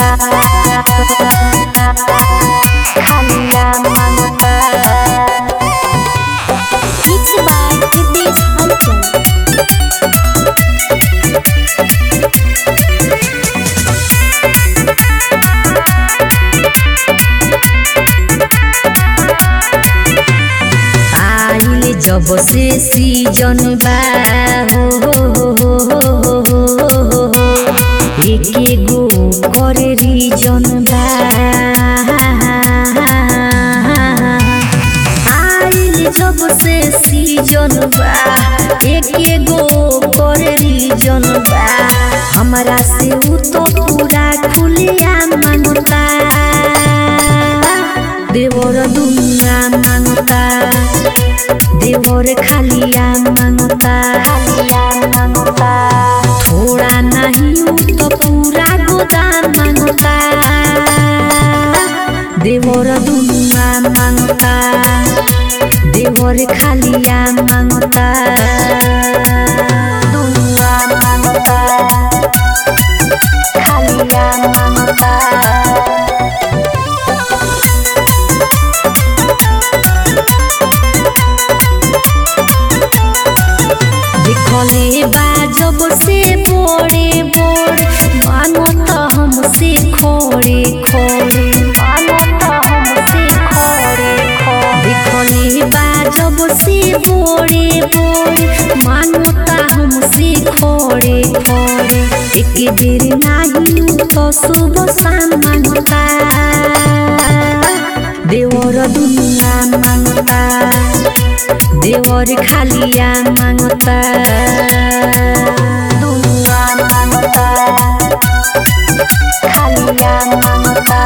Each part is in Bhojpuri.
मांगता खालिया मांगता Mixed by Hitesh Halchal. आइल जब से सीजन बा हो हो हो हो हो हो हो हो एके गो कर रीजन बा आइल जब से सीजन बा एके गो कर रीजन बा हमरा से उ तो पूरा खुलिया मांगता देवर दुनिया मांगता देवर खालिया मांगता खालिया मांगता थोड़ा नहीं उ तो पूरा गोदाम मांगता देवर दुनिया मांगता देवर खालिया मांगता दुनिया मांगता खालिया मांगता देखले बा जब से बोड़े बोड़े मानो तो हमसे खोड़े खोड़े मानो तो हमसे खोड़े खोड़े देखले बा जब से बोड़े बोड़े मानो तो हमसे खोड़े खोड़े एक बेर नाही तो सुबह शाम मांगता देवर दुनिया मांगता देवर खालिया मांगता दुनिया मांगता खालिया मांगता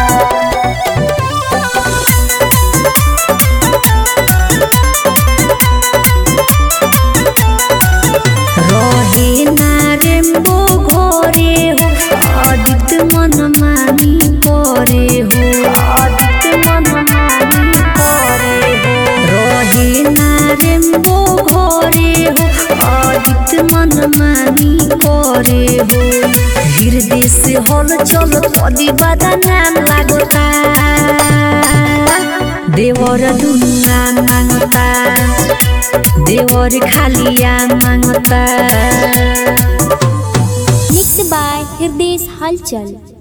रहे ना रेम्बो घोरे हो अदित मन मानी करे हो अदित मन मानी करे हो रहे ना रेम्बो घोरे हो अदित मन मानी करे हो हृदय से हल चल कदी बादा नाम लागता देवर दुनिया मांगता देवर खालिया मांगता Mixed by Hitesh Halchal.